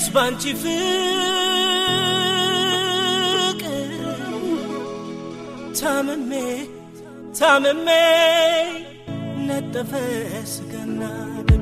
ባንቺ ፍቅር ታምሜ ታምሜ ነጠፈ ስጋና ደም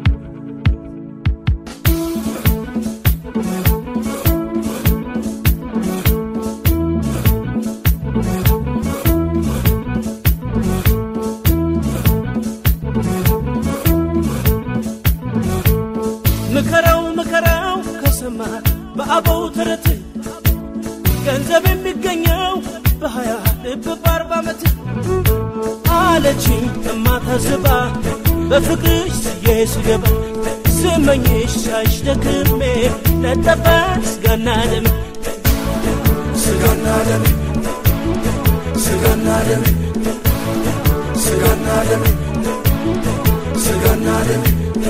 ምከራው ምከራው ከሰማ በአበው ተረት ገንዘብ የሚገኘው በሀያ ልብ በአርባ ዓመት አለችኝ እማታስባ በፍቅርሽ ስዬ ስገባ ስመኝሽ ሳይሽ ደክሜ ነጠፈ ስጋና ደም ስጋና ደም ስጋና ደም ስጋና ደም ስጋና ደም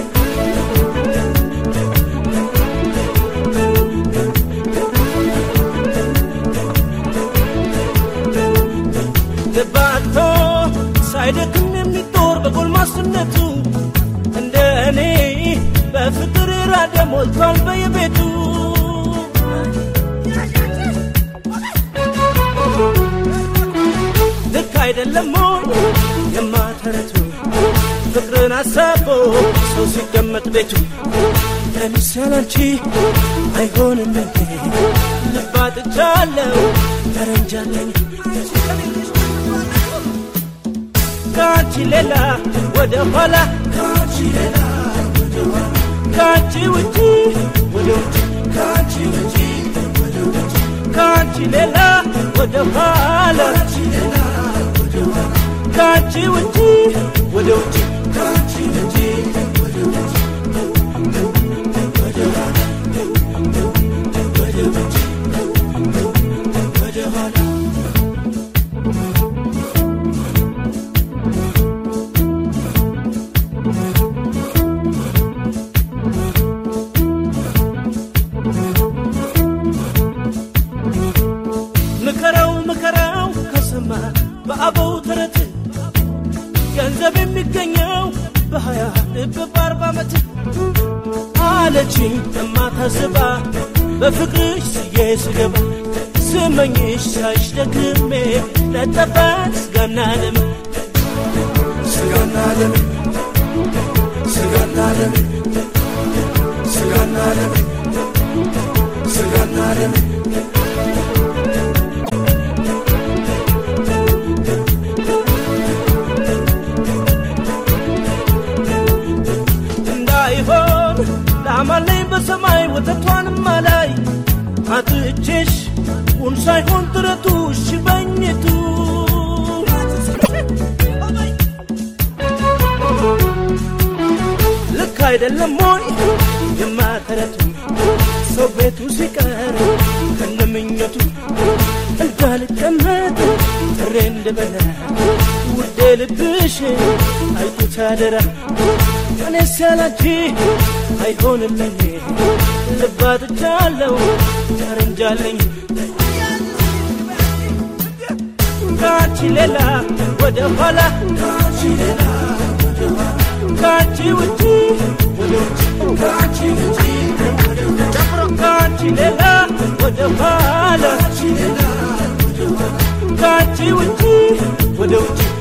ልባቶ ሳይደክም የሚጦር በጎልማስነቱ እንደ እኔ በፍቅር ራደ ሞልቷል በየቤቱ ልክ አይደለም ሞይ የማተረቱ ፍቅርን አሳቦ ሰው ሲቀመጥ ቤቱ እኔስ ያላንቺ አይሆንም እንዴ ልባጥቻለሁ ተረንጃለኝ ከአንቺ ሌላ ወደ ኋላ ከአንቺ ሌላ ወደ ኋላ ከአንቺ ውጪ ወደ ውጭ ከአንቺ ውጪ ወደ ውጭ ከአንቺ ሌላ ወደ ኋላ ከአንቺ ሌላ ወደ ኋላ ከአንቺ ውጪ ወደ ውጭ ከአንቺ ውጪ ወደ ውጭ ወደ ኋላ ወደ ውጭ ወደ ኋላ ምከራው ምከራው ከሰማ በአበው ተረት ገንዘብ የሚገኘው በሀያ ልብ በአርባ ዓመት አለችኝ እማታስባ በፍቅርሽ ስዬ ስገባ ስመኝሽ ሳይሽ ደክሜ ነጠፈ ስጋና ደም ስጋና ደም ስጋና ደም ስጋና ደም ስጋና ደም እንዳይሆን ላማለኝ በሰማይ ወተቷንም አላይ አጥቼሽ ቁን ሳይሆን ጥረቱ ሽበኝቱ ልክ አይደለም ሞይ የማተረቱ ሰው ቤቱ ሲቀር ከነምኘቱ እንዳልቀመጥ ጥሬ እንድበላ ውዴ ልብሽ አይኩት አደራ እኔስ ያላንቺ አይሆንልኝ ልባጥቻለሁ ተረንጃለኝ ከአንቺ ሌላ ወደ ኋላ ከአንቺ ሌላ ወደ ኋላ ከአንቺ ውጪ ወደ ውጭ ከአንቺ ውጪ ወደ ውጭ ከአንቺ ሌላ ወደ ኋላ ከአንቺ ሌላ ወደ ኋላ ከአንቺ ውጪ ወደ ውጭ